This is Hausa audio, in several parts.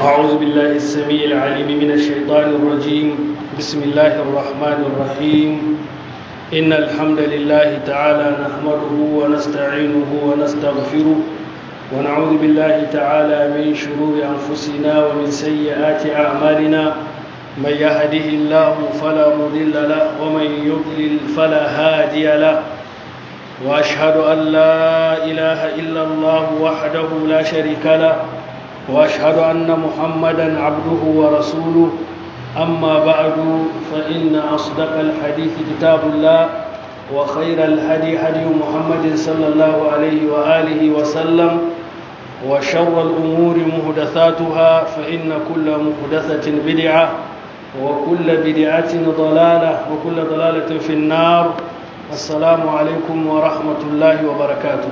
أعوذ بالله السميع العليم من الشيطان الرجيم بسم الله الرحمن الرحيم إن الحمد لله تعالى نحمده ونستعينه ونستغفره ونعوذ بالله تعالى من شرور أنفسنا ومن سيئات أعمالنا من يهده الله فلا مضل له ومن يضلل فلا هادي له وأشهد أن لا إله إلا الله وحده لا شريك له واشهد ان محمدا عبده ورسوله اما بعد فان اصدق الحديث كتاب الله وخير الهدي هدي محمد صلى الله عليه واله وسلم وشر الامور محدثاتها فان كل محدثه بدعه وكل بدعه ضلاله وكل ضلاله في النار السلام عليكم ورحمه الله وبركاته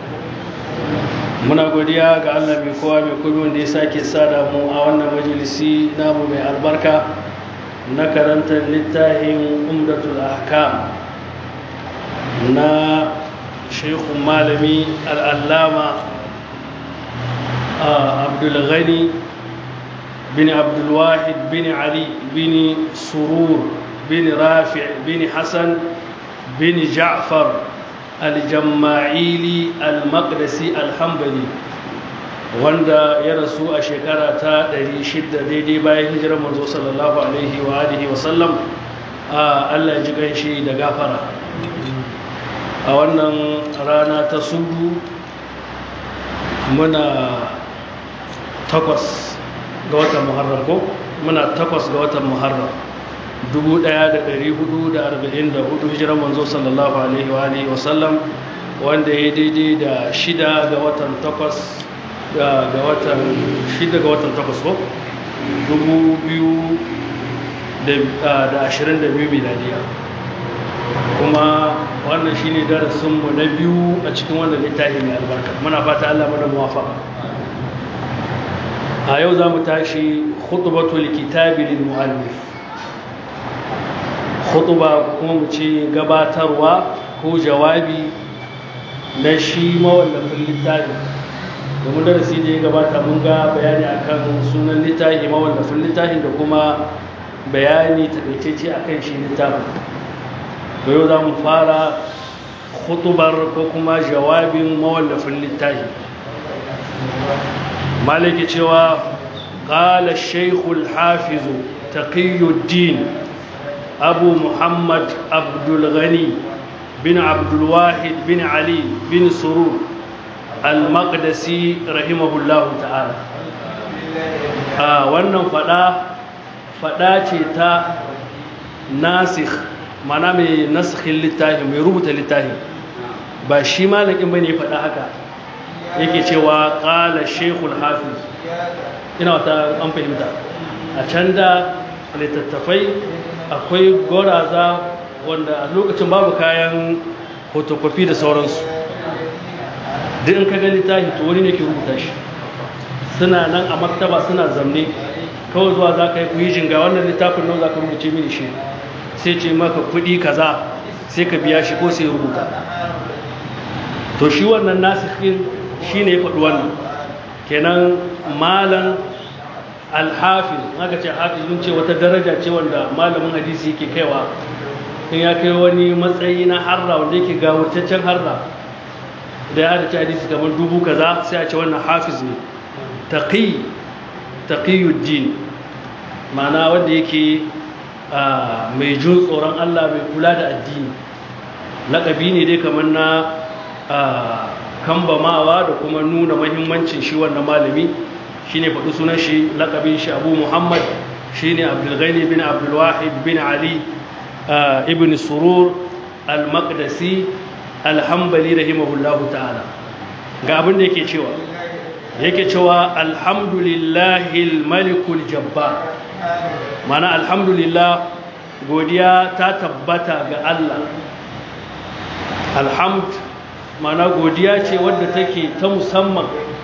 muna godiya ga Allah mai kowa mai kudi wanda ya sake sada mu a wannan majalisi namu mai albarka na karantar littafin umdatul ahkam na shekun malami al'allama abdulghani bin abdulwahid bin ali bin surur bin rafi bin hassan bin ja'far aljamma'ili al-maqdisi al-hambali wanda ya rasu a shekara ta 600 daidai bayan hijirar manzo sallallahu alaihi wa alihi wa sallam Allah ya ji ganshi da gafara a wannan rana ta sudu muna takwas ga watan muharram ko muna takwas ga watan muharram 1444 hijirar manzo sallallahu alaihi wa alihi wasallam wanda ya daidai da shida ga watan takwas ga watan shida ga watan takwas ko 2022 miladiya kuma wannan shine darasinmu na biyu a cikin wannan littafi mai albarka muna fata Allah mana muwafaka a yau za mu tashi khutbatul kitabi lil muallif khutuba kuma mu ce gabatarwa ko jawabi na shi mawallafin littafi domin darasi da ya gabata mun ga bayani akan sunan littafi mawallafin littafin da kuma bayani takaitacce akan shi littafin to yau za mu fara khutubar ko kuma jawabin mawallafin littafi malaki cewa قال الشيخ الحافظ تقي الدين أبو محمد عبد الغني بن عبد الواحد بن علي بن سرور المقدسي رحمه الله تعالى wannan fada fada ce ta nasikh mana mai nasikhin littafi mai rubuta littafi ba shi malakin bane fada haka yake cewa qala shaykhul hafiz ina wata an fahimta a can da littattafai akwai goraza wanda a lokacin babu kayan fotokofi da sauransu duk in ka ga littafi to wani ne ke rubuta shi suna nan a maktaba suna zamne kawai zuwa za ka yi kuyi jinga wannan littafin nan za ka rubuce mini shi sai ce maka kuɗi kaza sai ka biya shi ko sai rubuta to shi wannan nasirin shi ne ya faɗi wannan kenan malan alhafiz aka ce hafiz mun ce wata daraja ce wanda malamin hadisi yake kaiwa in ya kai wani matsayi na harra wanda yake ga wurtaccen harra da ya dace hadisi kamar dubu kaza sai a ce wannan hafiz ne taqi taqiyuddin ma'ana wanda yake mai jin tsoron Allah mai kula da addini laƙabi ne dai kamar na kambamawa da kuma nuna mahimmancin shi wannan malami shi ne faɗi sunan shi laƙabin shi abu muhammad shi ne abdulghani bin abdulwahid bin ali ibn surur al-maqdisi alhambali rahimahullahu ta'ala ga abin da yake cewa yake cewa alhamdulillahi malikul jabbar mana alhamdulillah godiya ta tabbata ga allah alhamd mana godiya ce wadda take ta musamman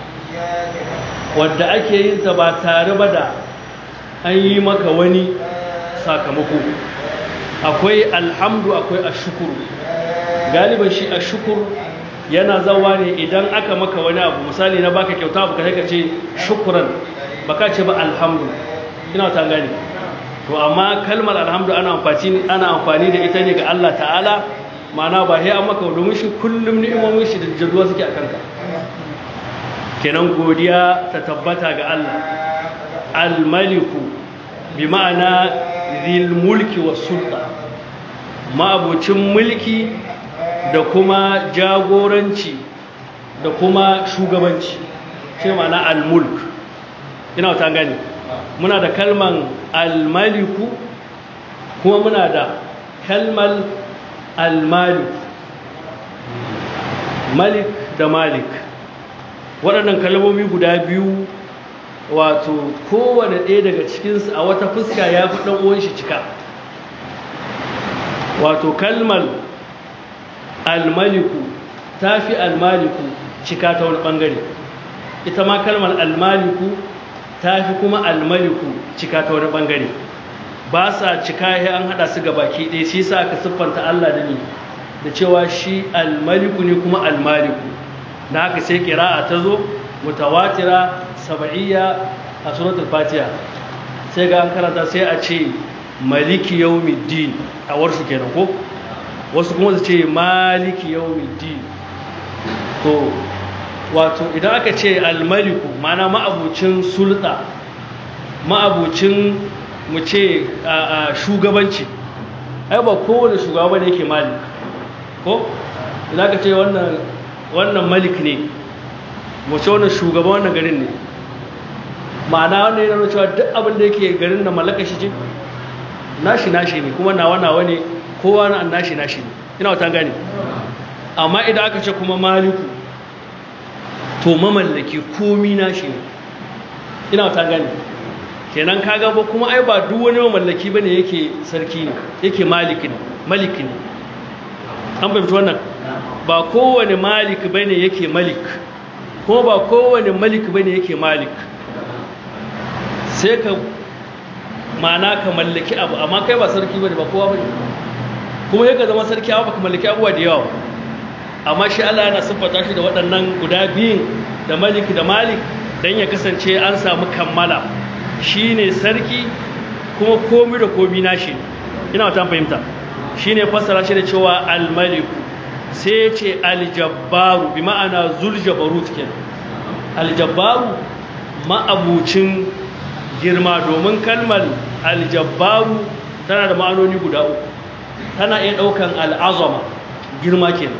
wadda ake yin ta ba tare ba da an yi maka wani sakamako akwai alhamdu akwai ashukuru galiban shi ashukuru yana zawa ne idan aka maka wani abu misali na baka kyauta abu ka ce shukuran baka ce ba alhamdu ina ta gani to amma kalmar alhamdu ana amfani ana amfani da ita ne ga Allah ta'ala ma'ana ba sai an maka domin shi kullum ni'imomin shi da jazuwa suke a kanka kenan godiya ta tabbata ga Allah al-maliku bi ma'ana zil mulki was sulta ma'abucin mulki da kuma jagoranci da kuma shugabanci shi ma'ana al-mulk ina ta gani muna da kalman al-maliku kuma muna da kalmal al-malik malik da malik waɗannan kalmomi guda biyu wato kowane ɗaya daga cikinsu a wata fuska ya fi ɗan shi cika wato kalmal al-maliku ta fi al-maliku cika ta wani ɓangare ita ma kalmar al-maliku ta fi kuma al-maliku cika ta wani ɓangare ba sa cika ya an haɗa su baki ɗaya shi sa ka siffanta Allah da ni da cewa shi al-maliku ne kuma al-maliku da haka sai ƙira'a ta zo mutawatira saba'iyya a suratul fatiha sai ga an karanta sai a ce maliki yawmiddin a warsu kenan ko wasu kuma su ce maliki yawmiddin to wato idan aka ce almaliku mana ma'abucin sulta ma'abucin mu ce shugabanci ai ba kowane shugaba ne yake malik ko idan aka ce wannan wannan malik ne mu ce wannan shugaba wannan garin ne ma'ana wannan yana nuna cewa duk abin da yake garin da mallaka shi ce nashi nashi ne kuma nawa nawa ne kowa na nashi nashi ne ina wata gane amma idan aka ce kuma maliku to mamallaki komi nashi ne ina wata gane kenan kaga ba kuma ai ba duk wani mamallaki bane yake sarki ne yake maliki ne maliki ne an fahimci wannan ba kowane malik bane yake malik ko ba kowane malik bane yake malik sai ka mana ka mallaki abu amma kai ba sarki bane ba kowa bane kuma yake zama sarki amma baka mallaki abuwa da yawa amma shi Allah yana siffata shi da waɗannan guda biyun da malik da malik dan ya kasance an samu kammala shine sarki kuma komai da komai nashi ina wata fahimta shine fassara shi da cewa al-malik sai ce al-jabbaru bi ma'ana zuljabarut kenan al-jabbaru ma'abucin girma domin kalmar aljabbaru tana da ma'anoni guda uku tana iya ɗaukan al'azama girma kenan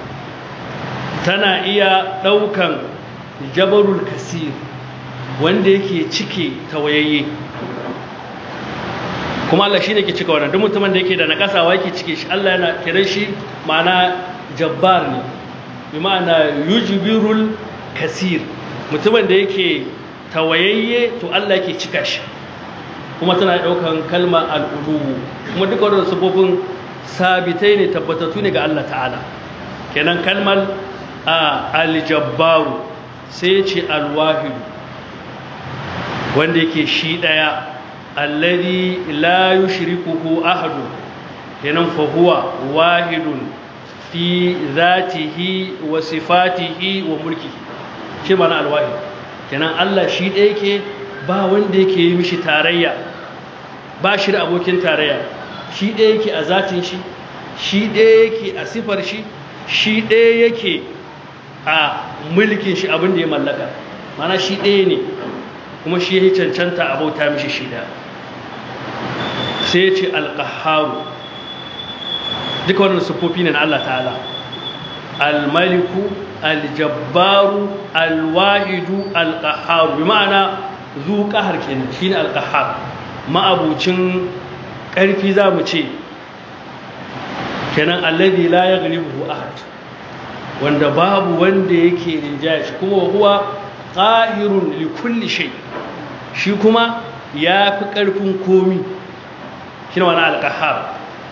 tana iya ɗaukan jabarul kasir wanda yake cike tawayayye kuma Allah shi ne ke cika wannan duk mutumin da yake da nakasawa yake cike shi Allah yana kiran shi ma'ana jabbar ne bi ma'ana yujbirul kasir mutumin da yake tawayayye to Allah yake cika shi kuma tana daukan kalma al'ulu kuma duka wannan sabobin sabitai ne tabbatattu ne ga Allah ta'ala kenan kalmar aljabbaru sai ya ce alwahidu wanda yake shi daya alladhi la yushrikuhu ahadu kenan fa huwa wahidun fi zatihi wa sifatihi wa mulkihi shi mana alwahid kenan Allah shi ɗaya yake ba wanda yake yi mishi tarayya ba shi da abokin tarayya shi ɗaya yake a zatin shi shi ɗaya yake a sifar shi shi ɗaya yake a mulkin shi abin da ya mallaka mana shi ɗaya ne kuma shi ya cancanta a bauta mishi shi ɗaya sai ya ce alƙaharu duka wannan siffofi ne na Allah ta'ala al-maliku aljabbaru alwahidu alqahhar bi ma'ana zu qahar kenan shine alqahhar ma'abucin karfi zamu ce kenan alladhi la yaghlibuhu ahad wanda babu wanda yake rinjaya shi kuma huwa qahirun li kulli shay shi kuma ya fi karfin komi shine wannan alqahhar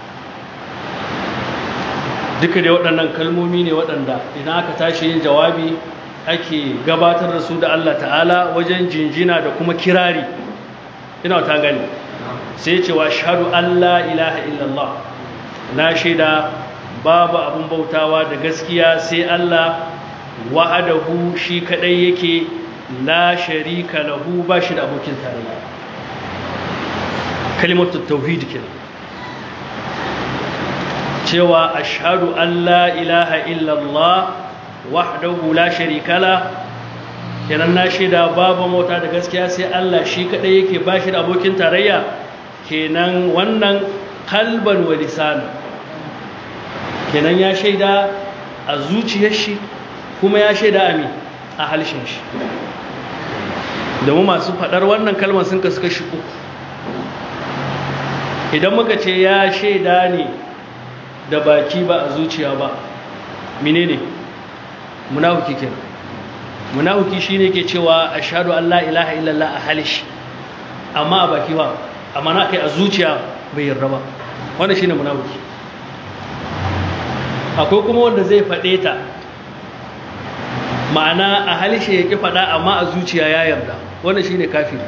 duka da waɗannan kalmomi ne waɗanda idan aka tashi yin jawabi ake gabatar da su da Allah ta'ala wajen jinjina da kuma kirari ina ta gani sai cewa shahadu Allah ilaha illallah na shaida babu abin bautawa da gaskiya sai Allah wa'adahu shi kadai yake la sharika lahu ba shi da abokin tarayya kalimatu tauhid kenan cewa ashhadu an la ilaha illallah wahdahu la sharika la kenan na shaida babu mota da gaskiya sai Allah shi kadai yake ba shi da abokin tarayya kenan wannan kalban wa lisanan kenan ya shaida a zuciyar shi kuma ya shaida a mi a halshen shi domin masu faɗar wannan kalmar sun kasu kashi uku idan muka ce ya shaida ne da baki ba a zuciya ba mine ne munafiki kenan munafiki shine ke cewa ashhadu an la ilaha illallah a halishi amma a baki ba amma na kai a zuciya bai yarda ba wannan shine munafiki akwai kuma wanda zai faɗe ta ma'ana a halishe ya ƙi faɗa amma a zuciya ya yarda wannan shine kafiri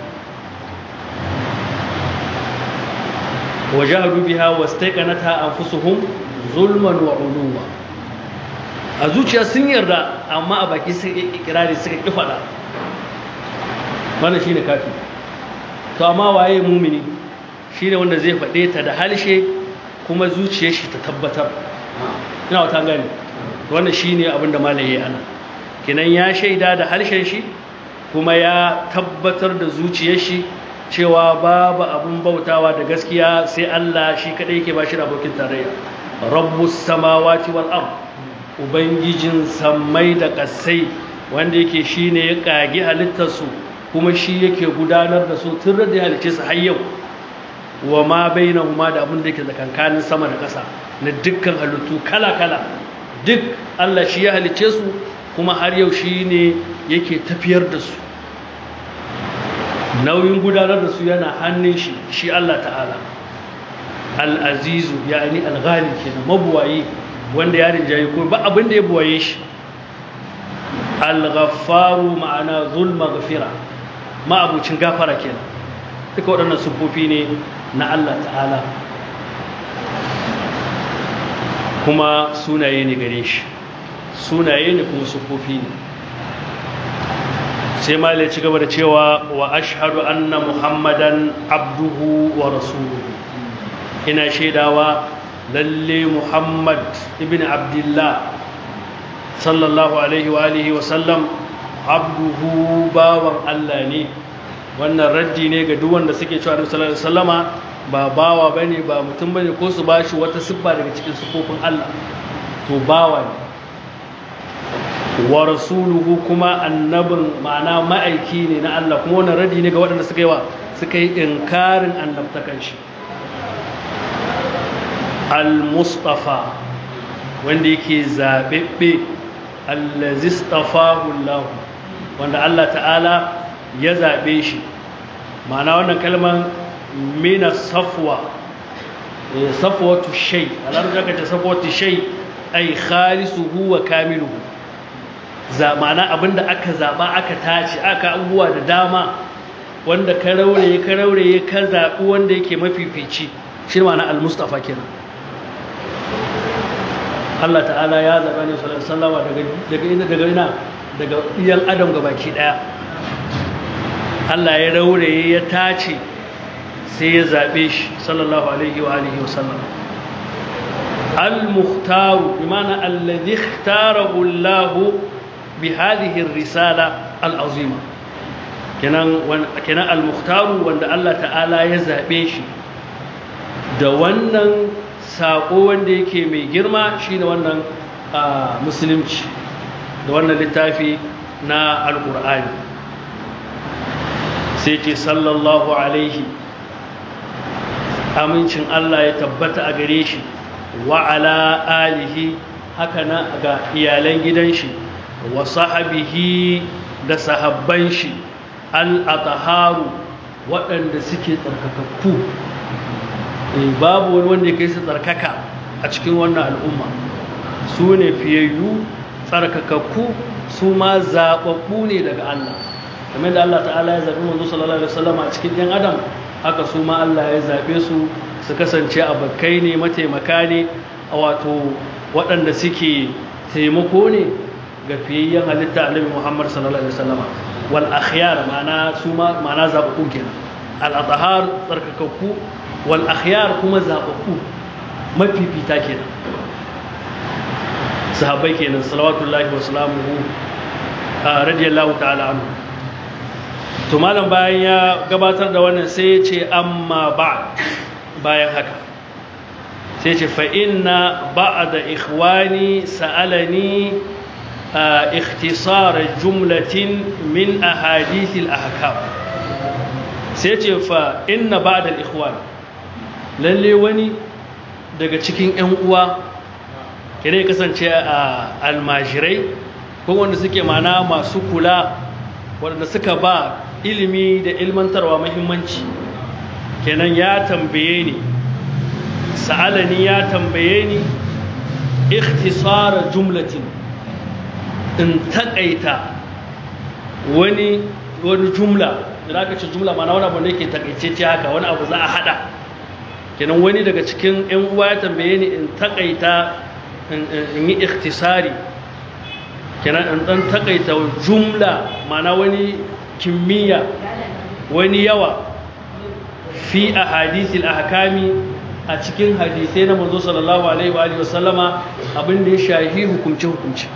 wajahadu biha wastaqanata anfusuhum zulman wa uluwa a zuciya sun yarda amma a baki sun ikirari suka ƙi faɗa wannan shine kafiri to amma waye mumini shine wanda zai faɗe ta da halshe kuma zuciyar shi ta tabbatar ina wata gani wannan shine abin da malaye ana kinan ya shaida da harshen shi kuma ya tabbatar da zuciyar shi cewa babu abin bautawa da gaskiya sai Allah shi kadai yake bashi da abokin tarayya rabbus samawati wal ard ubangijin sammai da kasai wanda yake shine ya kage halittar su kuma shi yake gudanar da su tun da halice su har yau wa ma bainahuma da abin da yake tsakankanin sama da ƙasa na dukkan halittu kala-kala duk Allah shi ya halice su kuma har yau shi ne yake tafiyar da su nauyin gudanar da su yana hannun shi shi Allah ta'ala al'azizu ya ni alghali ke na mabuwaye wanda ya rinjaye ko ba abin da ya buwaye shi al-ghaffaru ma'ana zulma gafira ma'abucin gafara kenan duka waɗannan sufofi ne na Allah ta'ala kuma sunaye ne gare shi sunaye ne kuma sufofi ne sai ma ci gaba da cewa wa ashhadu anna muhammadan abduhu wa rasuluhu ina shaidawa lalle muhammad ibn abdullah sallallahu alaihi wa alihi wa sallam abduhu bawan Allah ne wannan raddi ne ga duk wanda suke cewa Annabi sallallahu alaihi wasallama ba bawa bane ba mutum bane ko su bashi wata siffa daga cikin sifofin Allah to bawa ne wa rasuluhu kuma annabin ma'ana ma'aiki ne na Allah kuma wannan raddi ne ga waɗanda suka yi wa suka yi inkarin annabtakan shi al-mustafa wanda yake zabebbe allazi istafahu Allah wanda Allah ta'ala ya zabe shi ma'ana wannan kalman mina safwa safwatu shay alarja kace safwatu shay ay khalisuhu wa kamiluhu za ma'ana abinda aka zaba aka tace aka abubuwa da dama wanda ka rauraye ka rauraye ka zabi wanda yake mafifici shi ma'ana al-mustafa kenan Allah ta'ala ya zaba ne sallallahu alaihi daga daga ina daga ina daga iyan adam gabaki daya Allah ya rauraye ya tace sai ya zaɓe shi sallallahu alaihi wa alihi wa sallam al-mukhtaru bimana alladhi ikhtarahu Allah bi hadhihi ar-risala al-azima kenan kenan al-mukhtaru wanda Allah ta'ala ya zaɓe shi da wannan sako wanda yake mai girma shine wannan musulunci da wannan littafi na al-qur'ani sai ce sallallahu alaihi amincin Allah ya tabbata a gare shi wa ala alihi haka na ga iyalan gidan shi wa sahabihi da sahabban shi al-ataharu waɗanda suke tsarkakakku babu wani wanda ya kai su tsarkaka a cikin wannan al'umma su ne fiyayyu tsarkakakku su ma zaɓaɓɓu ne daga Allah kamar da Allah ta'ala ya zaɓi manzo sallallahu alaihi wasallam a cikin ɗan adam haka su ma Allah ya zaɓe su su kasance abokai ne mataimaka ne a wato waɗanda suke taimako ne ga fiyayyen halitta annabi Muhammad sallallahu alaihi wasallama wal akhyar ma'ana su ma ma'ana zababbu kenan al athhar tsarkakakku wal akhyar kuma zababbu mafifita kenan sahabbai kenan salawatullahi wa salamuhu radiyallahu ta'ala anhu to malam bayan ya gabatar da wannan sai ya ce amma ba bayan haka sai ce fa inna ba'da ikhwani sa'alani ikhtisar jumlatin min ahadith al-ahkam sai ce fa inna ba'da al-ikhwan lalle wani daga cikin ƴan uwa kire kasance a almajirai ko wanda suke mana masu kula wanda suka ba ilimi da ilmantarwa muhimmanci kenan ya tambaye ni sa'alani ya tambaye ni ikhtisara jumlatin in takaita wani wani jumla da aka ce jumla mana wani abu da yake takaice haka wani abu za a hada kenan wani daga cikin yan uwa ya tambaye ni in takaita in yi ikhtisari kenan in dan takaita jumla mana wani kimiyya wani yawa fi ahadithil ahkami a cikin hadisai na manzo sallallahu alaihi wa alihi wasallama abin da ya shahi hukunci hukunci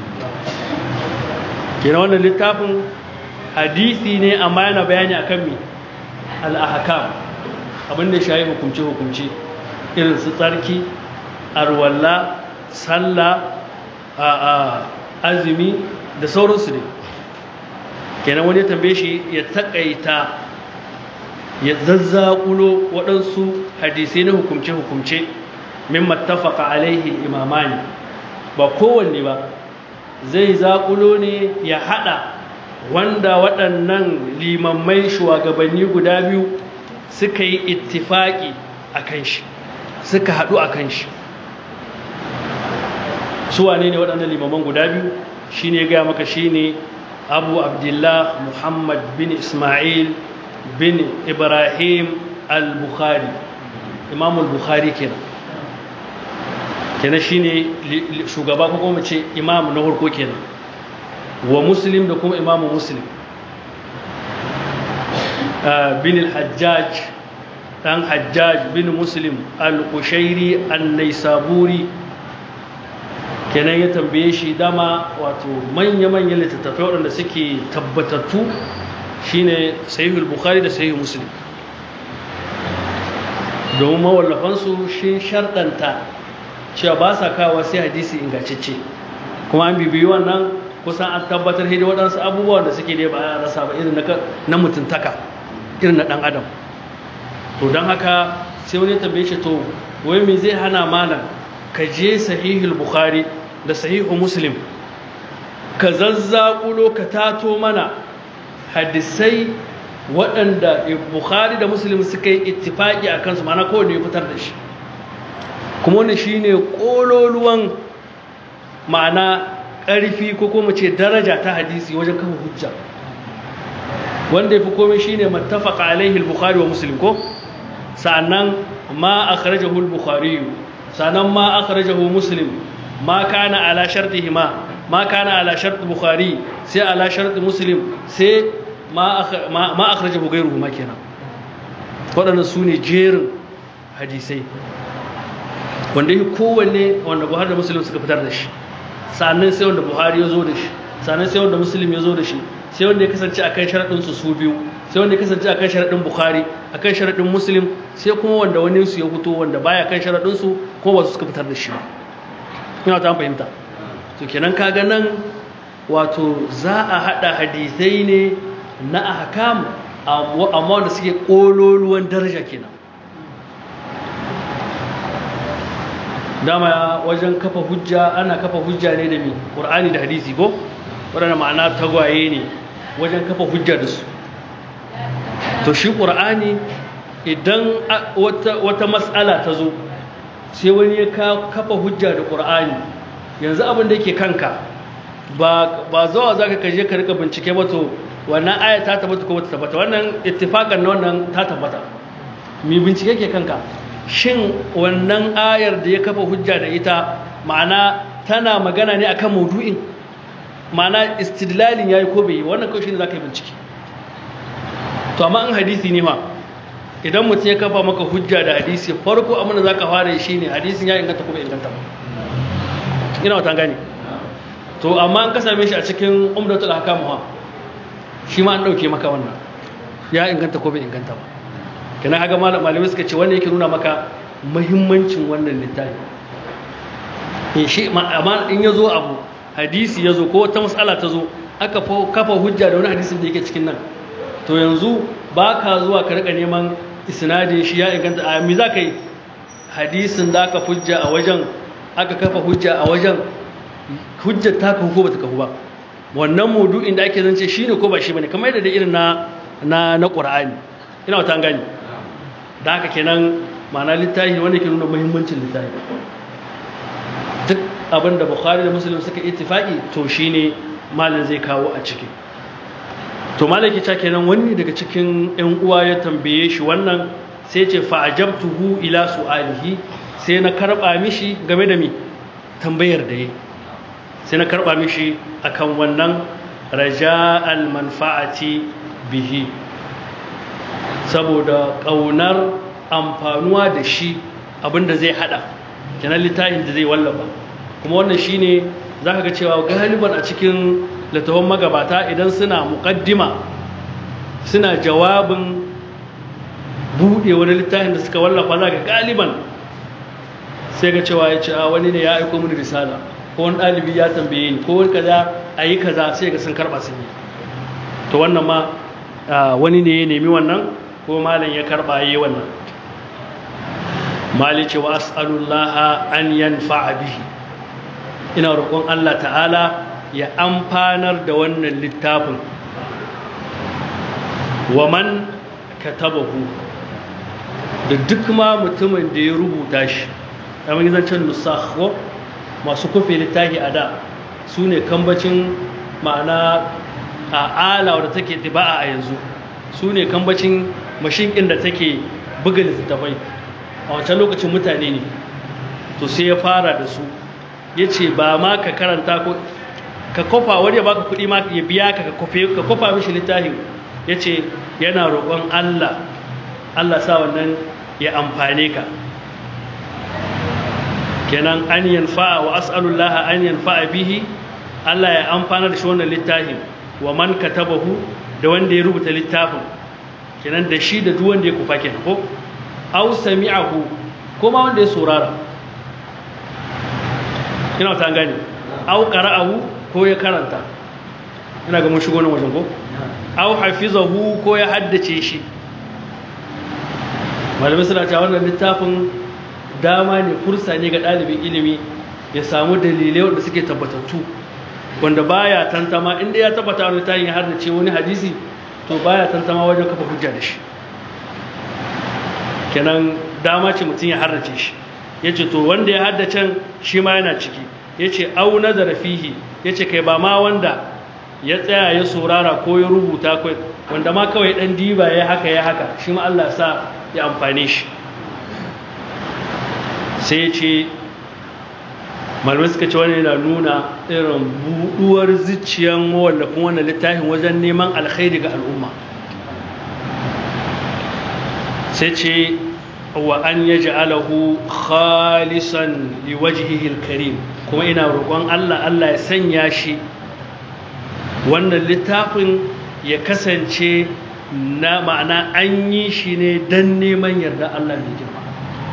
kina wannan littafin hadisi ne amma yana bayani akan mi al-ahkam abin da ya shahi hukunci hukunci irin su tsarki arwalla sallah a azumi da sauransu ne kenan wani ya tambaye shi ya takaita ya zazzakulo waɗansu hadisai na hukumce-hukumce min mattafaka alaihi imamani ba kowanne ba zai zakulo ne ya haɗa wanda waɗannan limammai shugabanni guda biyu suka yi ittifaki a kan shi suka haɗu a kan shi su wane ne waɗannan limamman guda biyu shi ne gaya maka shi ne abu abdullah muhammad bin ismail bin ibrahim al-bukhari imam al-bukhari kenan kenan shine shugaba ko kuma ce imam na harko kenan wa muslim da kuma imamu muslim bin al-hajjaj dan hajjaj bin muslim al-qushairi an-naisaburi kenan ya tambaye shi dama wato manya-manyan littattafai waɗanda suke tabbatattu shine sahihul bukhari da sahihul muslim domin mawallafansu shi sharɗanta cewa ba sa kawo sai hadisi ingantacce kuma an bibiyi wannan kusan an tabbatar hidi waɗansu abubuwan da suke ne ba a rasa ba irin na mutuntaka irin na ɗan adam to don haka sai wani tambaye shi to wai me zai hana malam ka je sahihul bukhari da sahihul muslim ka zazzaƙulo ka tato mana hadisai waɗanda bukhari da muslim suka yi ittifaki a kansu mana kowane ya fitar da shi kuma wani shi ne ƙololuwan ma'ana ƙarfi ko kuma ce daraja ta hadisi wajen kafa hujja wanda ya fi komai shi ne mattafaka alaihi bukhari wa muslim ko sa'annan ma a kharajahu bukhari sa'annan ma a kharajahu muslim ma kana ala shartihima ma kana ala shart bukhari sai ala shart muslim sai ma akhrajahu ghayruhu ma kenan waɗannan su ne jerin hadisai wanda yake kowanne wanda Buhari da Muslim suka fitar da shi sannan sai wanda Buhari ya zo da shi sannan sai wanda Muslim ya zo da shi sai wanda ya kasance akan sharadin su su biyu sai wanda ya kasance akan sharadin Bukhari akan sharadin Muslim sai kuma wanda wani su ya fito wanda baya kan sharadin su ko ba su suka fitar da shi ba ina ta fahimta to kenan kaga nan wato za a hada hadisai ne na ahkam amma wanda suke kololuwan daraja kenan dama wajen kafa hujja ana kafa hujja ne da mi qur'ani da hadisi ko wadanda ma'ana tagwaye ne wajen kafa hujja da su to shi qur'ani idan wata wata mas'ala ta zo sai wani ya kafa hujja da qur'ani yanzu abin da yake kanka ba ba zuwa zaka kaje ka rika bincike ba to wannan aya ta tabbata ko ta tabbata wannan ittifaqan na wannan ta tabbata mi bincike ke kanka shin wannan ayar da ya kafa hujja da ita ma'ana tana magana ne akan maudu'in ma'ana istidlalin yayi ko bai yi wannan kawai shine zaka yi bincike to amma in hadisi ne ma idan mutum ya kafa maka hujja da hadisi farko abin da zaka fara shi ne hadisin ya inganta ko bai inganta ba ina wata gane to amma an ka same shi a cikin umdatul ahkam ha shi ma an dauke maka wannan ya inganta ko bai inganta ba kana kaga malamai suka ce wannan yake nuna maka muhimmancin wannan littafi in shi amma in yazo abu hadisi yazo ko wata mas'ala ta zo aka kafa hujja da wani hadisin da yake cikin nan to yanzu ba ka zuwa ka rika neman isnadin shi ya inganta a mi za ka yi hadisin da aka hujja a wajen aka kafa hujja a wajen hujjar ta kahu ko ba ta kahu ba wannan mudu'in da ake zance shi ne ko ba shi ba ne kamar yadda da irin na na na ƙura'ani ina wata gani da haka kenan ma'ana littafi wanda ke nuna muhimmancin littafi duk abin da bukhari da muslim suka ittifaki to shine malin zai kawo a ciki to malaki ta kenan wani daga cikin yan uwa ya tambaye shi wannan sai ce fa'ajabtuhu ila su'alihi sai na karba mishi game da mi tambayar da yi sai na karba mishi akan wannan raja'al manfa'ati bihi saboda kaunar amfanuwa da shi abinda zai hada kenan littafin da zai wallafa kuma wannan shine zaka ga cewa galiban a cikin littafin magabata idan suna muƙaddima suna jawabin buɗe wani littafin da suka wallafa za ga galiban sai ga cewa ya ce a wani ne ya aiko mini risala ko wani ɗalibi ya tambaye ni ko wani kaza a yi kaza sai ga sun karɓa sun yi to wannan ma wani ne ya nemi wannan ko malam ya karɓa ya yi wannan mali ce wa as'alullaha an yanfa'a bihi ina roƙon Allah ta'ala ya amfanar da wannan littafin wa man katabahu da duk ma mutumin da ya rubuta shi kamar zancen nusakho masu kufe littafi a da su ne kambacin ma'ana a ala wadda take tiba'a a yanzu su ne kambacin mashinkin da take buga littattafai a wancan lokacin mutane ne to sai ya fara da su ya ce ba ma ka karanta ko ka kofa wani ya baka kuɗi ma ya biya ka ka kofa mishi littafin ya ce yana roƙon Allah Allah sa wannan ya amfane ka kenan an yanfa'a wa as'alullaha an yanfa'a bihi Allah ya amfana da shi wannan littafin wa man katabahu da wanda ya rubuta littafin kenan da shi da duk wanda ya kufa kenan ko aw sami'ahu ko ma wanda ya saurara kina ta gane aw qara'ahu ko ya karanta ina ga mun shigo nan wajen ko aw hafizahu ko ya haddace shi malamai suna cewa wannan littafin dama ne fursa ne ga ɗalibin ilimi ya samu dalilai wanda suke tabbatattu wanda baya tantama inda ya tabbata wani tayin ya haddace wani hadisi to baya tantama wajen kafa hujja da shi kenan dama ce mutum ya haddace shi ya ce to wanda ya haddacen shi ma yana ciki ya ce au nazara fihi ya ce kai ba ma wanda ya tsaya ya saurara ko ya rubuta kai wanda ma kawai dan diba ya haka ya haka shi ma Allah sa ya amfane shi sai ya ce malamai suka ce wani yana nuna irin buɗuwar zuciyan mawallafin wannan littafin wajen neman alkhairi ga al'umma sai ce wa an ya ja'alahu khalisan liwajhihil karim kuma ina roƙon Allah Allah ya sanya shi wannan littafin ya kasance na ma'ana an yi shi ne don neman yarda Allah mai girma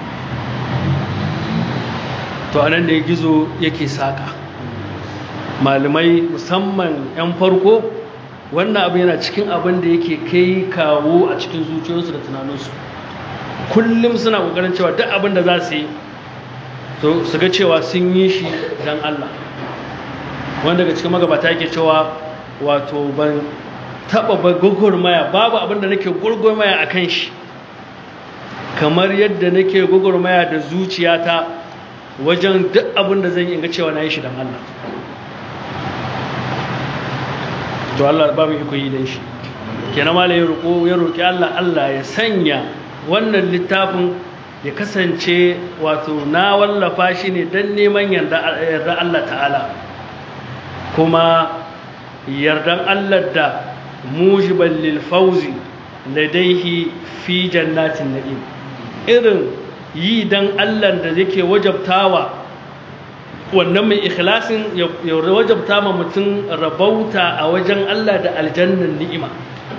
to anan da ya gizo yake saƙa malamai musamman 'yan farko wannan abu yana cikin abin da yake kai kawo a cikin zuciyarsu da tunaninsu kullum suna ƙoƙarin cewa duk abin da za su yi to su ga cewa sun yi shi don Allah wanda daga cikin magabata yake cewa wato ban taɓa ba gwagwarmaya babu abin da nake gwagwarmaya a kan shi kamar yadda nake gwagwarmaya da zuciyata wajen duk abin da zan yi ga cewa na yi shi don Allah to Allah ba mu iko yi don shi kenan mala ya roƙo ya roƙi Allah Allah ya sanya wannan littafin ya kasance wato na wallafa shi ne don neman yarda Allah ta'ala kuma yardan Allah da mujiban lil fawzi ladaihi fi jannatin na'im irin yi dan Allah da yake wajabtawa wannan mai ikhlasin ya wajabta ma mutum rabauta a wajen Allah da aljannan ni'ima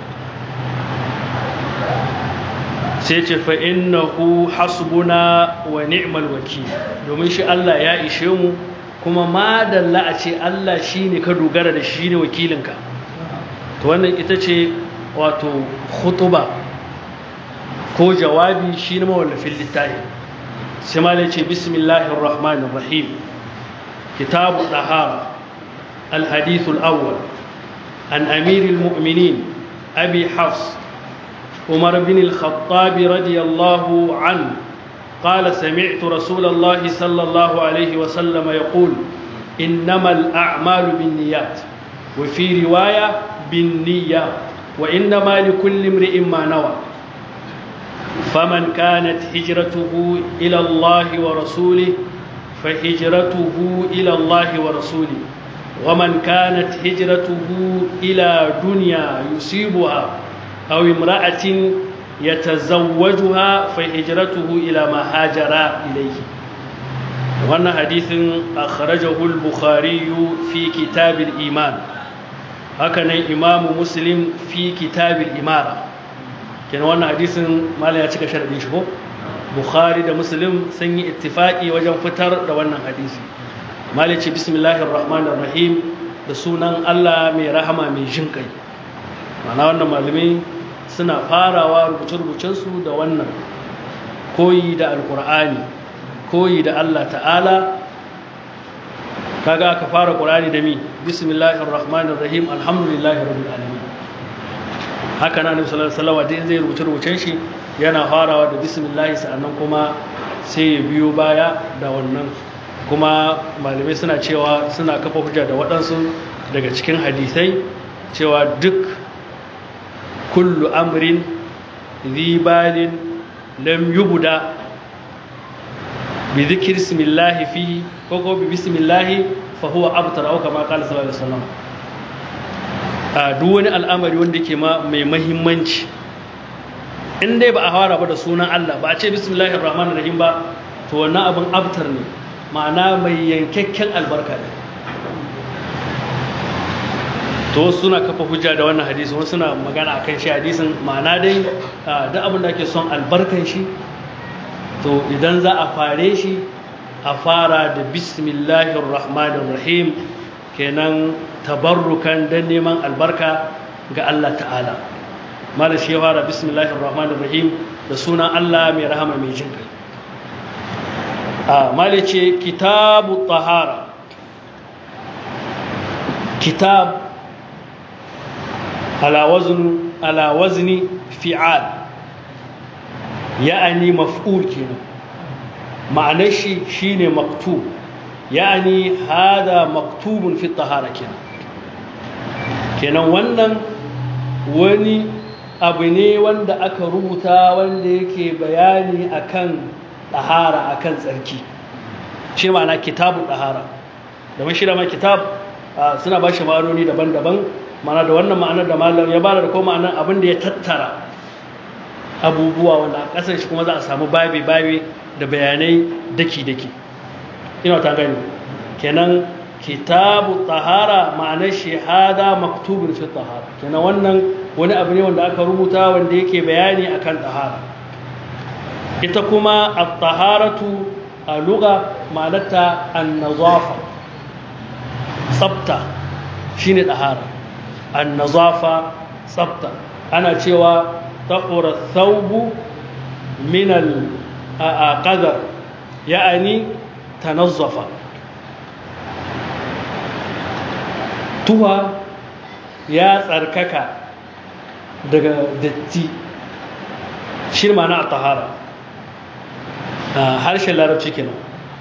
sai ce fa innahu hasbuna wa ni'mal wakil domin shi Allah ya ishe mu kuma madalla a ce Allah shine ka dogara da shi ne wakilinka to wannan ita ce wato khutuba ko jawabi shi ne mawallafin littafi sai ma ce bismillahir rahmanir rahim kitabu dahara الحديث الأول عن أمير المؤمنين أبي حفص عمر بن الخطاب رضي الله عنه قال سمعت رسول الله صلى الله عليه وسلم يقول إنما الأعمال بالنيات وفي رواية بالنية وإنما لكل امرئ ما نوى فمن كانت هجرته إلى الله ورسوله فهجرته إلى الله ورسوله ومن كانت هجرته إلى دنيا يصيبها أو امرأة يتزوجها فهجرته إلى ما هاجر إليه وأن حديث أخرجه البخاري في كتاب الإيمان هكذا إمام مسلم في كتاب الإمارة كان وأن حديث ما لا يتشك شرع شبه بخاري da muslim sun yi ittifaki wajen fitar da wannan hadisi malice bismillahir rahmanir rahim da sunan Allah mai rahama mai jin kai mana wannan malamai suna farawa rubuce-rubucensu da wannan koyi da alkur'ani koyi da Allah ta'ala kaga aka fara qur'ani da mi bismillahir rahmanir rahim alhamdulillahi rabbil alamin haka na nabi sallallahu alaihi wasallam zai rubuce rubucen shi yana farawa da bismillah sannan kuma sai ya biyo baya da wannan kuma malamai suna cewa suna kafa hujja da waɗansu daga cikin hadisai cewa duk kullu amrin zibalin lam yubuda bi zikir ismillahi fi ko ko bi bismillahi fa huwa abtar au kama qala sallallahu alaihi wasallam a duk wani al'amari wanda ke ma mai muhimmanci in dai ba a fara ba da sunan Allah ba a ce bismillahir rahmanir rahim ba to wannan abin abtar ne ma'ana mai yankakken albarka ne to suna kafa hujja da wannan hadisi wasu suna magana akan shi hadisin ma'ana dai duk abin da ake son albarkan shi to idan za a fare shi a fara da bismillahir rahmanir rahim kenan tabarrukan dan neman albarka ga Allah ta'ala mala shi ya fara bismillahir rahmanir rahim da sunan Allah mai rahama mai jin kai a mala ce kitabu tahara kitab ala wazn ala wazni fi'al ya'ani maf'ul kenan ma'anar shi shine maktub ya'ani hada maktubun fi tahara kenan kenan wannan wani abu ne wanda aka rubuta wanda yake bayani akan tahara akan tsarki shi ma'ana kitabun tahara da shi da ma kitab suna ba shi ma'anoni daban-daban mana da wannan ma'anar da malam ya bada da kuma ma'anar abin da ya tattara abubuwa wanda a ƙasar shi kuma za a samu babi-babi da bayanai daki-daki ina ta gani kenan kitabu tahara ma'anar shahada maktubin fi tahara kenan wannan wani abu ne wanda aka rubuta wanda yake bayani akan tahara ita kuma at-taharatu a lugha ma'anarta an-nazafa tsafta shine tahara an-nazafa tsafta ana cewa tahura thawbu min al-qadar ya'ani tanazzafa tuwa ya tsarkaka daga datti shi na a tahara harshen larabci kenan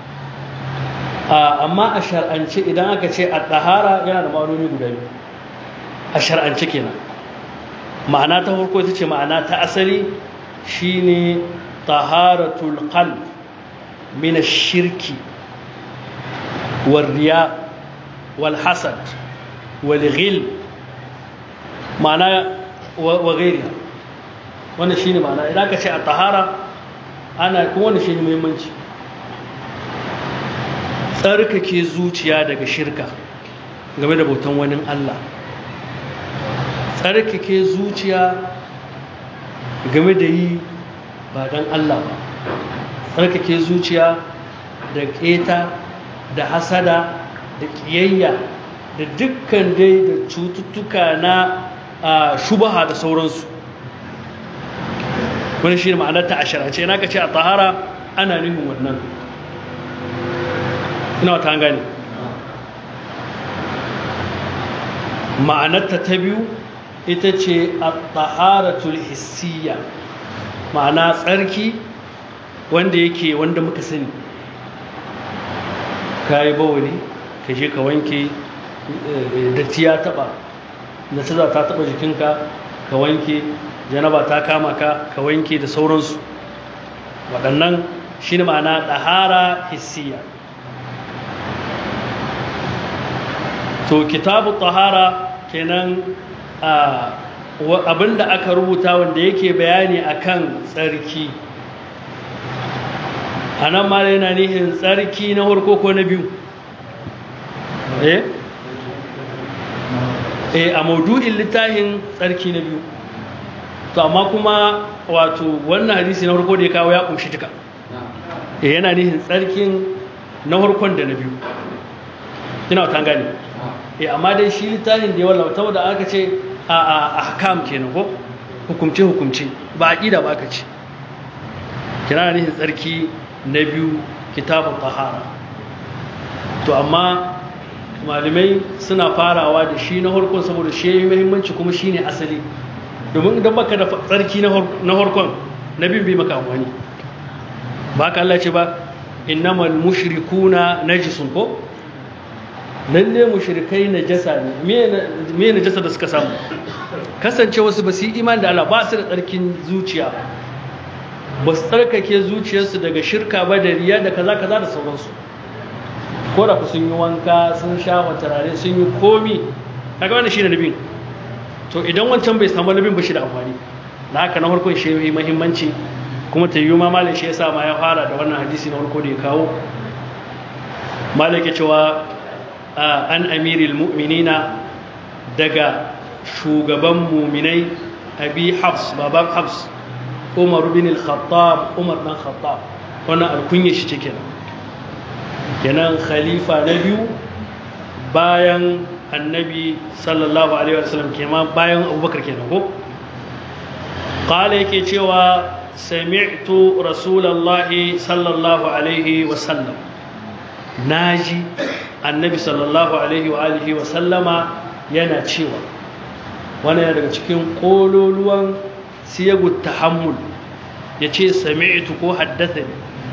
amma a shar'ance idan aka ce a tahara yana da ma'anoni guda biyu a shar'ance kenan ma'ana ta farko ita ce ma'ana ta asali shine taharatul qalb min ash-shirki wal riya wal hasad wal ghil ma'ana wa gairi wannan shi ne ma'ana idan ka ce a tahara ana kuma wannan shi ne muhimmanci tsarkake zuciya daga shirka game da bautan wani Allah tsarkake zuciya game da yi ba don Allah ba tsarkake zuciya da keta da hasada da ƙiyayya da dukkan dai da cututtuka na shubaha da sauransu wani shi ne ma'anarta a sharace na ka ce a tahara ana nufin wannan ina wata gane ma'anarta ta biyu ita ce a taharatul hissiya ma'ana tsarki wanda yake wanda muka sani ka yi bawali ka je ka wanke datti ya taba da ta ta taba jikinka ka wanke janaba ta kama ka ka wanke da sauransu waɗannan shi ne ma'ana ɗahara hissiya to kitabu ɗahara kenan abinda aka rubuta wanda yake bayani akan tsarki a nan ma yana nihin tsarki na harko ko na biyu eh eh a maudu'in littafin tsarki na biyu to amma kuma wato wannan hadisi na harko da ya kawo ya kunshi duka eh yana nihin tsarkin na harkon da na biyu ina wata gani eh amma dai shi littafin da ya wallafa saboda aka ce a a ahkam kenan ko hukumce hukumce ba aqida ba aka ce kina nihin tsarki na biyu kitabun tahara to amma malamai suna farawa da shi na harkon saboda shi yi muhimmanci kuma shi ne asali domin idan baka da tsarki na harkon na bin bai maka amfani ba ka Allah ce ba innamal mushrikuna najisun ko lalle mushrikai najasa ne me najasa da suka samu kasance wasu ba su yi imani da Allah ba su da tsarkin zuciya ba su tsarkake zuciyarsu daga shirka ba da riya da kaza kaza da sauransu ko da ku sun yi wanka sun sha turare sun yi komi kaga wannan shine nabin to idan wancan bai samu nabin ba shi da amfani da haka na farkon shi yi muhimmanci kuma ta yi ma malam shi yasa ma ya fara da wannan hadisi na farko da ya kawo malaka cewa an amiril mu'minina daga shugaban muminai abi hafs baban hafs umar bin al-khattab umar dan khattab wannan alkunya shi cikin kenan khalifa na biyu bayan annabi sallallahu alaihi wasallam kenan bayan abubakar kenan ko qala yake cewa sami'tu rasulullahi sallallahu alaihi wasallam naji annabi sallallahu alaihi wa alihi wasallama yana cewa wannan yana daga cikin kololuwan siyagut tahammul yace sami'tu ko haddathani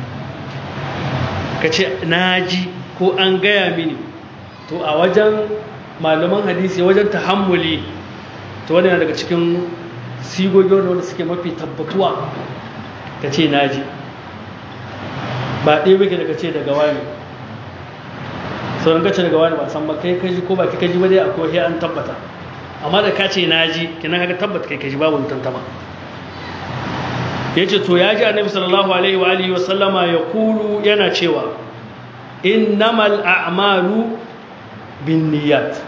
ka ce na ji ko an gaya mini to a wajen malaman hadisi wajen tahammuli to wani daga cikin sigogi wanda suke mafi tabbatuwa ka ce na ji ba ɗaya muke daga ce daga wani sauran kace daga wani ba san ba kai kaji ko ba kai kaji ba dai akwai an tabbata amma da ka ce na ji kina kaga tabbata kai kaji babu tantama ya ce to ya ji annabi sallallahu alaihi wa alihi wasallama ya kulu yana cewa innamal a'malu bin niyyat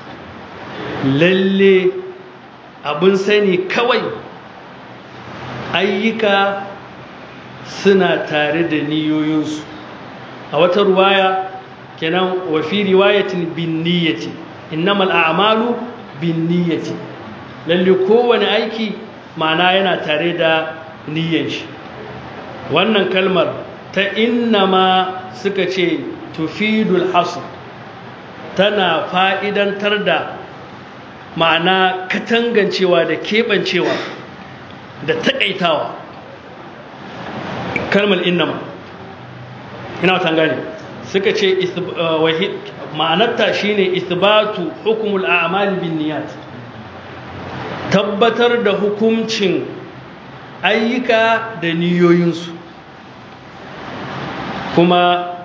lalle abin sani kawai ayyuka suna tare da niyoyinsu a wata ruwaya kenan wa fi riwayatin bin niyyati innamal a'malu bin niyyati lalle kowane aiki ma'ana yana tare da niyyan shi wannan kalmar ta innama suka ce tufidul hasu tana fa'idantar da ma'ana katangancewa da keɓancewa da taƙaitawa kalmar innama ina wata gane suka ce ma'anarta shine isbatu hukumul a'mal bin niyat tabbatar da hukuncin ayyuka da niyoyinsu kuma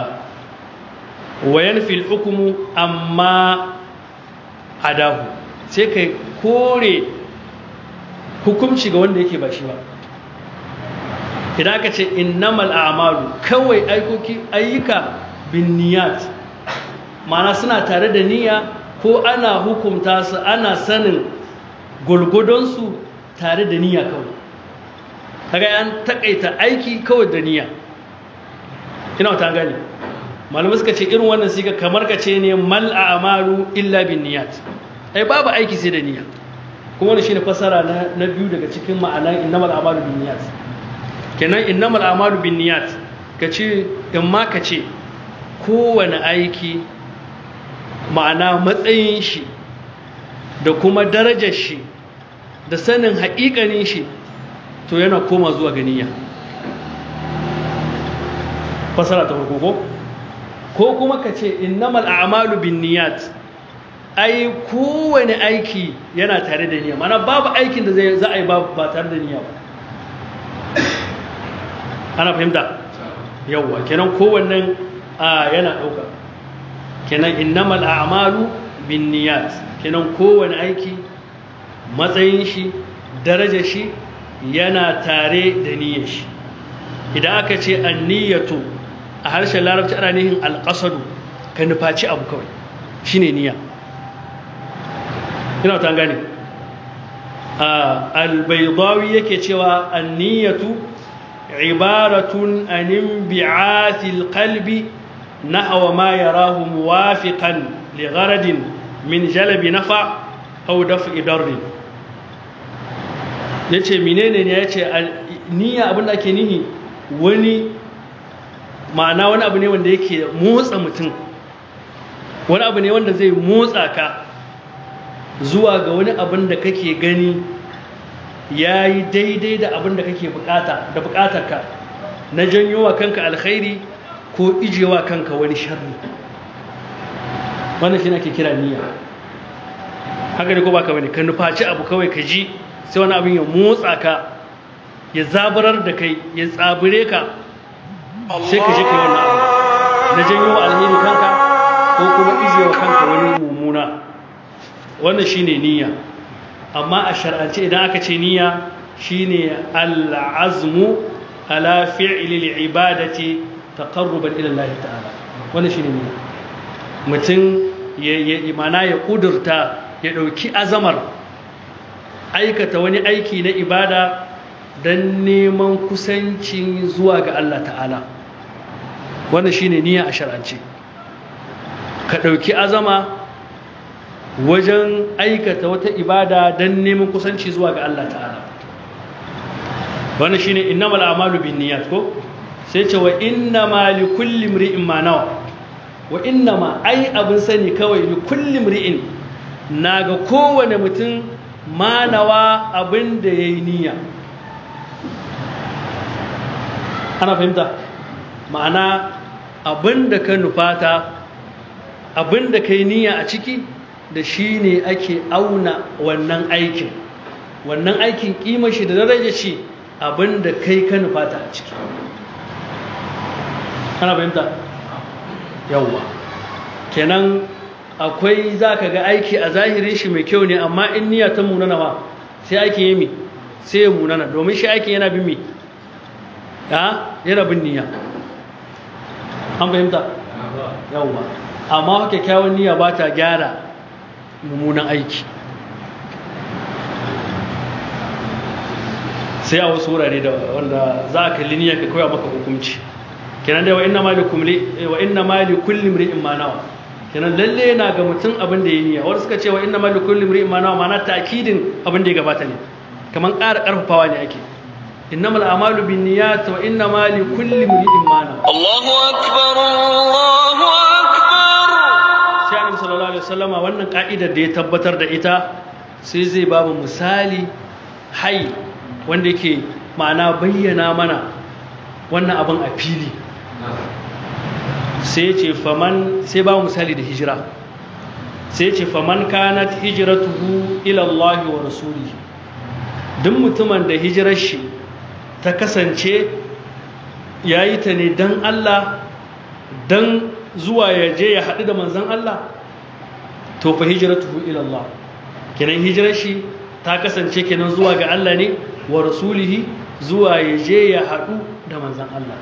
wayan fil hukumu amma adahu sai ka kore hukunci ga wanda yake ba shi ba idan aka ce innamal a'malu kawai aikoki ayyuka bin niyat ma'ana suna tare da niyya ko ana hukunta su ana sanin gulgudonsu tare da niyya kawai kaga an takaita aiki kawai da niyya ina ta gane malamai suka ce irin wannan siga kamar ka ce ne mal a'malu illa bin niyat ai babu aiki sai da niyya kuma wannan shine fasara na, na biyu daga cikin ma'anan innamal a'malu bin niyat kenan innamal a'malu bin niyat kace in ma kace kowane aiki ma'ana matsayin shi da kuma darajar shi da sanin haƙiƙanin shi to yana koma zuwa ga niyya fasara ta farko ko ko kuma ka ce innamal a'malu bin niyat ai kowane aiki yana tare da niyya mana babu aikin da za a yi ba tare da niyya ba ana fahimta yawwa kenan kowannen yana ɗauka kenan innamal a'malu bin niyat kenan kowane aiki matsayin shi darajar shi yana tare da niyyar shi idan aka ce anniyatu a harshen larabci ana nihin alƙasadu ka nufaci abu kawai shine niyya ina ta gane albaidawi yake cewa anniyatu ibaratun anin bi'athil qalbi nahwa ma yarahu muwafiqan li gharadin min jalbi nafa aw daf'i darrin yace menene ne yace niyya abinda ake nihi wani ma'ana wani abu ne wanda yake motsa mutum wani abu ne wanda zai motsa ka zuwa ga wani abin da kake gani ya yi daidai da abin da kake bukata da bukatarka na janyo wa kanka alkhairi ko ijewa kanka wani sharri wannan shi ake kira niyya haka ne ko baka bane ka nufaci abu kawai ka ji sai wani abin ya motsa ka ya zabarar da kai ya tsabire ka sai ka je ka yi wannan abu na janyo alheri kanka ko kuma ijewa kanka wani mummuna wannan shine niyya amma a shar'ance idan aka ce niyya shine al'azmu ala fi'li al'ibadati taqarruban ila Allah ta'ala wannan shine niyya mutum ya imana ya kudurta ya dauki azamar aikata wani aiki na ibada don neman kusanci zuwa ga Allah ta'ala wannan shine niyya a shar'ance ka dauki azama wajen aikata wata ibada don neman kusanci zuwa ga Allah ta'ala wannan shine innamal a'malu binniyat ko sai ce wa innama li kulli imri'in ma nawa wa innama ai abin sani kawai li kulli imri'in naga kowane mutum ma nawa abin da yayi niyya ana fahimta ma'ana abin da ka nufata abin da kai niyya a ciki da shi ne ake auna wannan aikin wannan aikin kima shi da daraja shi abinda kai ka nufata a ciki kana fahimta yawwa kenan akwai za ka ga aiki a zahirin shi mai kyau ne amma in niyya ta munana ba sai aikin yi mi sai ya munana domin shi aikin yana bin mi ya yana bin niyya an fahimta yawwa amma kyakkyawan niyya ba ta gyara mummunan aiki sai a wasu wurare da wanda za a kalli niyyar ka koya maka hukunci kenan dai wa inna mali kulli wa inna mali kulli imri'in ma nawa kenan lalle yana ga mutum abin da ya niyya wanda suka ce wa inna mali kulli imri'in ma nawa ma'ana ta'kidin abin da ya gabata ne kaman ƙara ƙarfafawa ne ake innamal a'malu binniyat wa inna mali kulli imri'in ma nawa Allahu akbar Allahu akbar sai annabi sallallahu alaihi wasallama wannan ka'idar da ya tabbatar da ita sai zai ba mu misali hai wanda yake ma'ana bayyana mana wannan abin a fili sai ce faman sai ba mu misali da hijira sai ce faman kanat hijratuhu ila Allah wa rasulihi duk mutumin da hijirar shi ta kasance yayi ta ne dan Allah dan zuwa ya je ya haɗu da manzan Allah to fa hijratuhu ila Allah kenan hijirar shi ta kasance kenan zuwa ga Allah ne wa rasulihi zuwa ya je ya haɗu da manzan Allah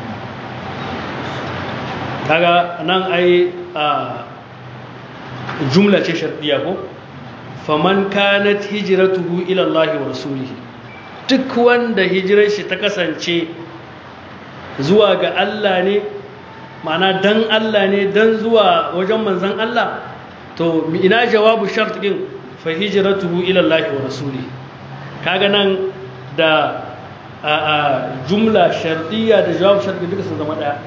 kaga nan ai a jumla ce shardiya ko faman kanat hijratuhu ila Allah wa rasulihi duk wanda hijirar shi ta kasance zuwa ga Allah ne ma'ana dan Allah ne dan zuwa wajen manzan Allah to ina jawabu shart din fa hijratuhu ila Allah wa rasulihi kaga nan da a jumla shardiya da jawabu shart duka sun zama daya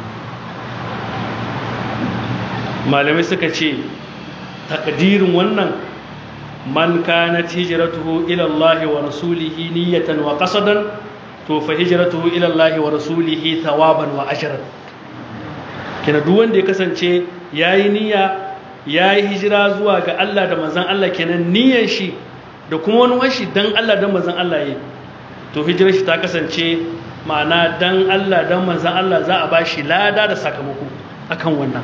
malamai suka ce takdirin wannan man kanat hijratuhu ila Allah wa rasulihi niyatan wa qasadan to fa hijratuhu ila Allah wa rasulihi thawaban wa ajran kina duk wanda ya kasance yayi niyya yayi hijira zuwa ga Allah da manzon Allah kenan niyyar shi da kuma wani washi dan Allah dan manzon Allah yayi to hijirar shi ta kasance ma'ana dan Allah dan manzon Allah za a bashi lada da sakamako akan wannan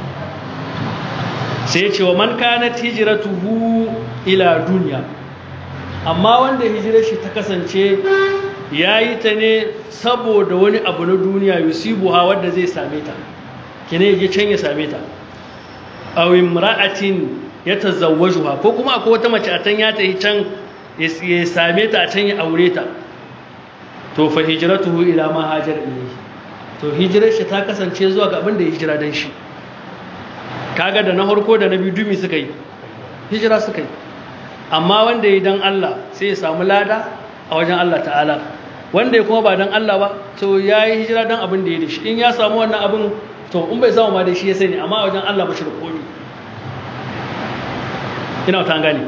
sai ya ce wa man kanat hijratuhu ila duniya amma wanda hijirar shi ta kasance yayi ta ne saboda wani abu na duniya yusibuha wanda zai same ta kene yaje can ya same ta aw imra'atin yatazawwajuha ko kuma akwai wata mace a can ya tafi can ya same ta a can ya aure ta to fa hijratuhu ila ma hajar ilayhi to hijirar shi ta kasance zuwa ga abin da ya hijira dan shi kaga da na harko da na biyu dumi suka yi hijira suka yi amma wanda ya dan Allah sai ya samu lada a wajen Allah ta'ala wanda ya kuma ba dan Allah ba to ya yi hijira dan abin da ya dashi in ya samu wannan abin to in bai samu ma da shi ya sani amma a wajen Allah ba shi da komi ina ta gane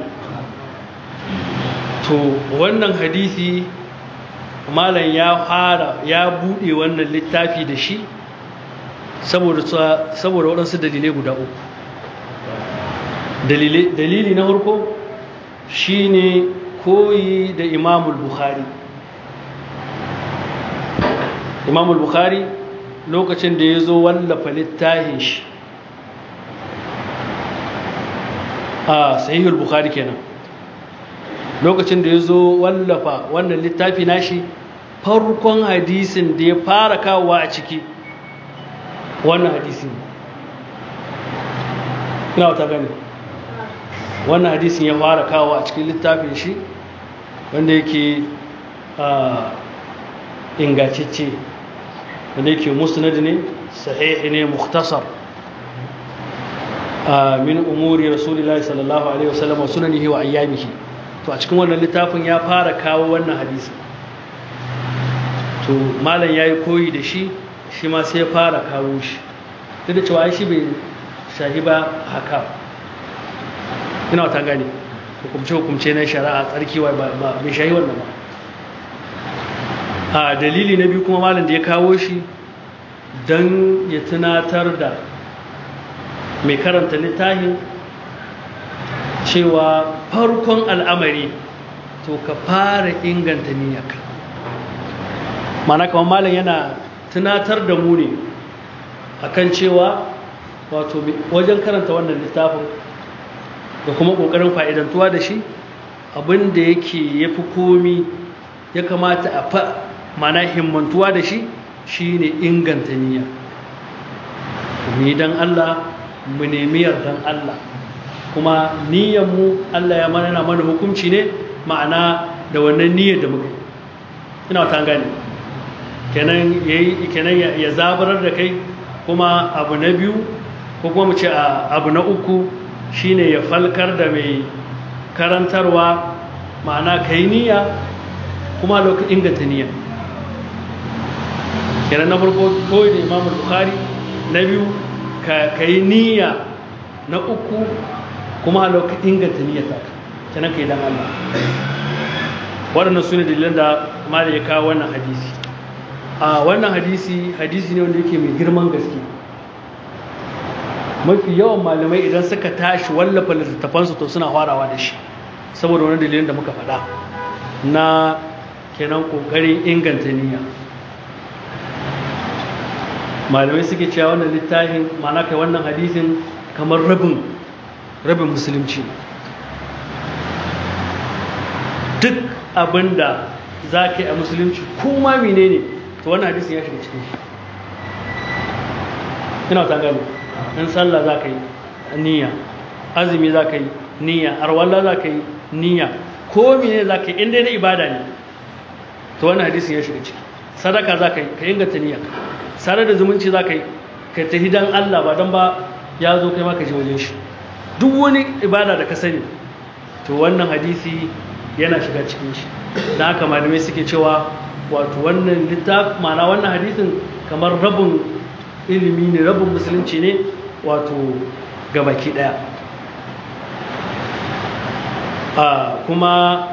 to wannan hadisi malam ya fara ya bude wannan littafi da shi saboda waɗansu dalilai guda uku dalili na farko shine koyi da imamul bukhari imamul bukhari lokacin da ya zo wallafa littafin shi a sahihul bukhari kenan lokacin da ya zo wallafa wannan littafi nashi farkon hadisin da ya fara kawowa a ciki wannan hadisi ina wata gani wannan hadisin ya fara kawo a cikin littafin shi wanda yake ingacicce wanda yake musnad ne sahihi ne mukhtasar min umuri rasulillahi sallallahu alaihi wasallam wa sunanihi wa ayyamihi to a cikin wannan littafin ya fara kawo wannan hadisi to malam yayi koyi da shi shi ma sai fara kawo shi duk da cewa shi bai shahi ba haka ina wata gani hukumce-hukumce na shari'a tsarki wa ba bai shahi wannan ba a dalili na biyu kuma malam da ya kawo shi don ya tunatar da mai karanta littafin cewa farkon al'amari to ka fara inganta niyyarka mana kamar malam yana tunatar da mu ne akan cewa wato wajen karanta wannan littafin da kuma ƙoƙarin fa'idantuwa da shi abin da yake ya fi komi ya kamata a fa mana himmantuwa da shi shi ne inganta niyya ni don Allah mu nemi yardan Allah kuma niyyanmu Allah ya mana mana hukunci ne ma'ana da wannan niyyar da muka ina ta gane kenan ya zabarar da kai kuma abu na biyu ko kuma mu ce abu na uku shine ya falkar da mai karantarwa ma'ana ka yi niyya kuma lokacin inganta niyya kenan na farko koyi da imam bukhari na biyu ka yi niyya na uku kuma lokacin inganta niyya ta kenan ka yi dan Allah waɗannan su ne dalilan da ma da ya kawo wannan hadisi a wannan hadisi hadisi ne wanda yake mai girman gaske mafi yawan malamai idan suka tashi wallafa littattafansu to suna farawa da shi saboda wani dalilin da muka faɗa na kenan ƙoƙarin inganta niyya malamai suke cewa wannan littafin ma'ana kai wannan hadisin kamar rabin rabin musulunci duk abin da za ka yi a musulunci kuma mine ne to wannan hadisin ya shiga cikin shi ina ta gani in sallah za ka yi niyya azumi za ka yi niyya arwalla za ka yi niyya ko mine za ka yi inda na ibada ne to wannan hadisin ya shiga ciki sadaka za ka yi ka inganta niyya sare da zumunci za ka yi ka tafi dan Allah ba don ba ya zo kai maka je wajen shi duk wani ibada da ka sani to wannan hadisi yana shiga cikin shi da haka malamai suke cewa wato wannan littaf ma'ana wannan hadisin kamar rabin ilimi ne rabin musulunci ne wato gabaki daya a kuma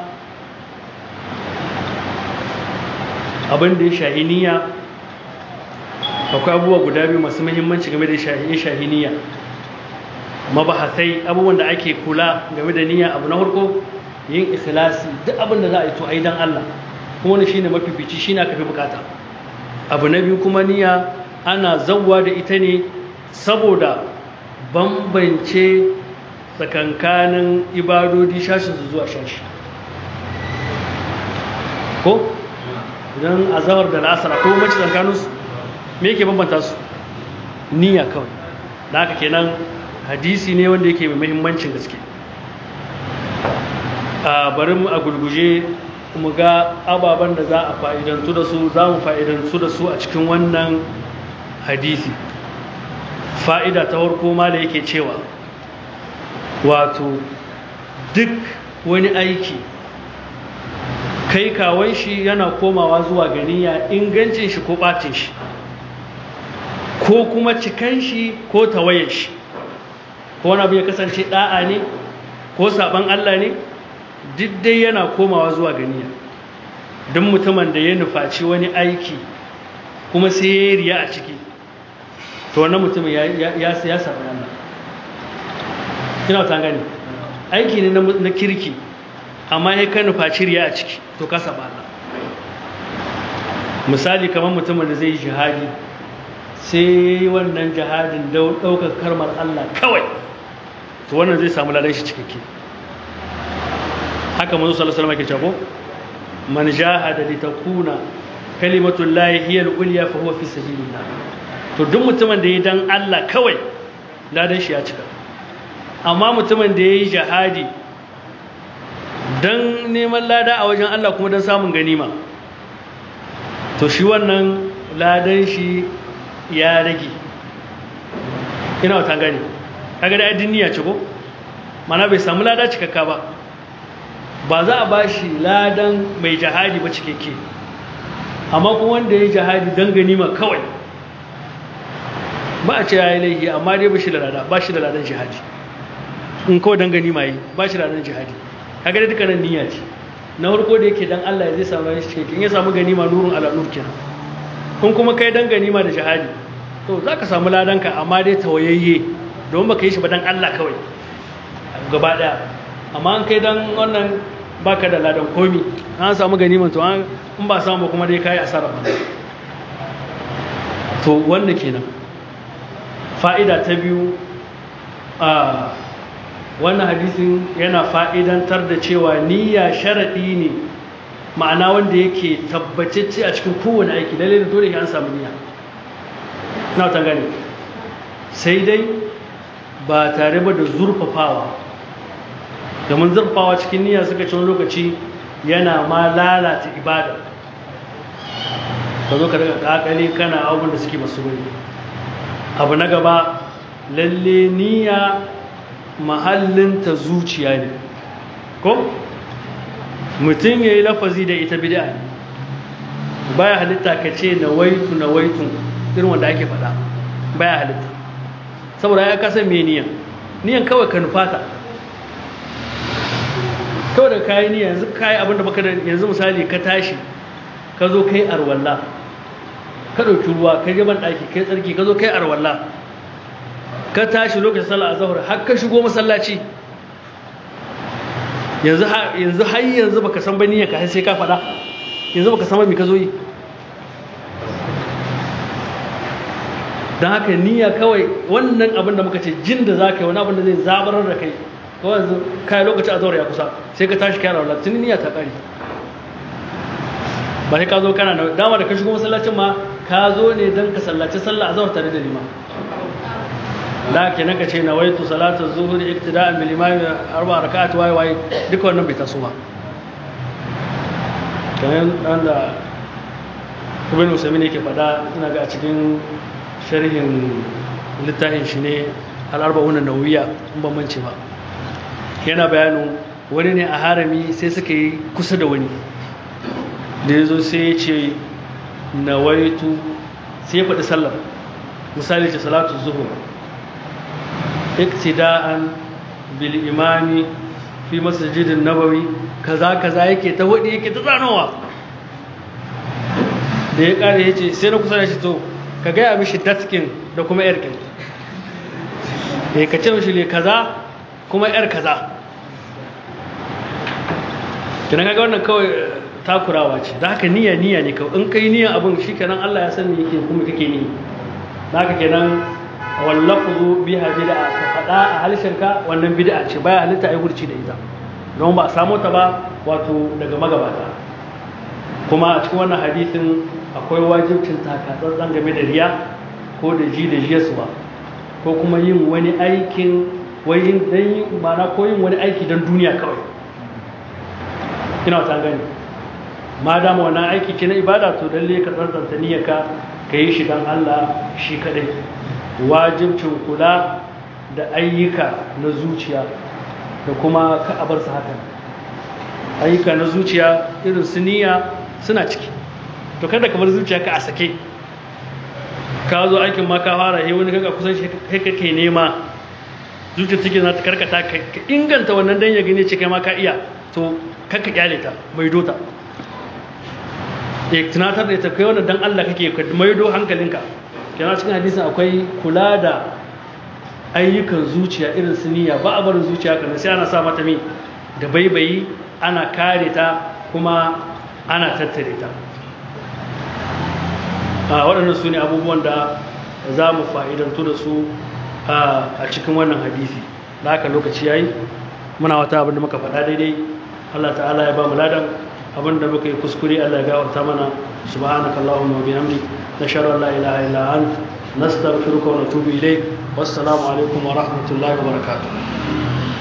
abin da ya shahiniya akwai abubuwa guda biyu masu muhimmanci game da shahiniya mabahasai abubuwan da ake kula game da niyya abu na farko yin ikhlasi duk abin da za a yi to a yi don Allah kuma wani shine mafifici shine aka fi bukata abu na biyu kuma niyya ana zawwa da ita ne saboda bambance tsakankanin ibadodi shashin su zuwa shashi ko idan azawar da lasara ko mace tsakaninsu me yake bambanta su niyya kawai da haka kenan hadisi ne wanda yake mai muhimmancin gaske a bari mu a gulguje mu ga ababen da za a fa'idantu da su za mu fa'idantu da su a cikin wannan hadisi fa'ida ta farko ma da yake cewa wato duk wani aiki kai kawai shi yana komawa zuwa ganiya ingancin shi ko ɓacin shi ko kuma cikan shi ko tawayen shi ko wani abu ya kasance da'a ne ko saban Allah ne duk dai yana komawa zuwa ganiya don mutumin da ya nufaci wani aiki kuma sai ya yi riya a ciki to wannan mutumin ya saban Allah kina ta gani aiki ne na kirki amma ya ka nufaci riya a ciki to ka saba Allah misali kamar mutumin da zai yi jihadi sai wannan jihadin ɗaukar karmar Allah kawai to wannan zai samu ladan shi cikakke haka manzo sallallahu alaihi wasallam ke cewa man jahada li takuna kalimatul lahi hiya al-ulya fa huwa fi sabilillah to duk mutumin da ya dan Allah kawai ladan shi ya cika amma mutumin da yayi jihadi dan neman lada a wajen Allah kuma dan samun ganima to shi wannan ladan shi ya rage ina wata gani kaga da addin niyya ce ko mana bai samu lada cikakka ba ba za a bashi ladan mai jihadi ba cikakke amma kuma wanda ya yi jihadi don ganima kawai ba a ce ya yi laifi amma dai ba shi da lada ba shi da ladan jihadi in kawai don ganima yi ba shi da ladan jihadi kaga da dukkanin niyya ce na farko da yake dan Allah zai samu ladan cikakke in ya samu ganima nurun ala nur kenan kun kuma kai dan ganima da jihadi to za ka samu ladanka amma dai tawayayye don baka yi shi ba dan Allah kawai gaba daya amma an kai dan wannan baka da ladan komi an samu ganiman to in ba samu ba kuma dai kai asara ba to wanda kenan fa'ida ta biyu a wannan hadisin yana fa'idantar da cewa niyya sharadi ne ma'ana wanda yake tabbatacce a cikin kowane aiki lalle da dole an samu niyya na ta gane sai dai ba tare ba da zurfafawa domin zurfawa cikin niyya suka ci wani lokaci yana ma lalata ibada ka zo ka daga kakali kana abin da suke masu wani abu na gaba lalle niyya mahallinta zuciya ne ko mutum ya yi lafazi da ita bida ne baya halitta ka ce na waitu na waitu irin wanda ake faɗa baya halitta saboda ya kasa mai niyan niyan kawai ka nufata kawai da kayi niyan yanzu kayi abinda baka da yanzu misali ka tashi ka zo kai arwalla ka ɗauki ruwa ka gaban ɗaki kai tsarki ka zo kai arwalla ka tashi lokacin sallah azhar har ka shigo masallaci yanzu yanzu har yanzu baka san ba niyyar ka sai ka faɗa yanzu baka san ba me ka zo yi don haka niyya kawai wannan abin da muka ce jin da za ka yi wani abin da zai zabarar da kai kawai yanzu kai lokacin azhar ya kusa sai ka tashi kai rawala tun niyya ta kare ba sai ka zo kana da dama da ka shigo masallacin ma ka zo ne don ka sallaci sallah azhar tare da liman da kenan ka ce nawaitu salatu zuhri iktida'an bil imam arba rak'at wai wai duka wannan bai taso ba kayan dan da ibn usaimin yake fada ina ga a cikin sharhin littafin shi ne al-arba'un an-nawawiyya in ban mance ba yana bayanin wani ne a harami sai suka yi kusa da wani da yazo sai ya ce nawaitu sai ya faɗi sallar misali ce salatu zuhur iktida'an bil imami fi masjidin nabawi kaza kaza yake ta wadi yake ta zanowa da ya kare yace sai na kusa da shi to ka gaya mishi datkin da kuma yar kin eh ka ce mishi le kaza kuma yar kaza kina kaga wannan kawai takurawa ce da haka niyya niyya ne kawai in kai niyya abin shikenan Allah ya san me yake kuma kake ni da haka kenan wallafuzu biha bid'a ka fada a halshenka wannan bid'a ce baya halitta ai gurci da ita don ba a samu ta ba wato daga magabata kuma a cikin wannan hadisin akwai wajibcin takatsantsan game da riya ko da ji da jiyaswa ko kuma yin wani aikin wani dan yin mana ko yin wani aiki don duniya kawai ina wata gani ma dama wannan aiki ke na ibada to lalle ka tsantsanta niyyarka ka yi shi don Allah shi kadai wajibcin kula da ayyuka na zuciya da kuma ka a bar su hakan ayyuka na zuciya irin su niyya suna ciki to kada ka bar zuciya ka a sake ka zo aikin ma ka fara he wani kaga kusan shi kai kake nema zuciya take za ta karkata ka inganta wannan dan ya gane ce kai ma ka iya to kakka kyale ta mai dota ya tunatar da ita kai wannan dan Allah kake ka maido hankalinka kenan cikin hadisin akwai kula da ayyukan zuciya irin su niyya ba a barin zuciya kana sai ana sa mata mi da baibayi ana kare ta kuma ana tattare ta a waɗannan su ne abubuwan da za mu fa'idantu da su a cikin wannan hadisi da haka lokaci ya yi muna wata abin da muka faɗa daidai Allah ta'ala ya ba mu ladan abin da muka yi kuskure Allah ya gawarta mana subhanakallahumma wa bihamdik nashhadu an la ilaha illa ant nastaghfiruka wa natubu ilayk wassalamu alaikum wa rahmatullahi wa barakatuh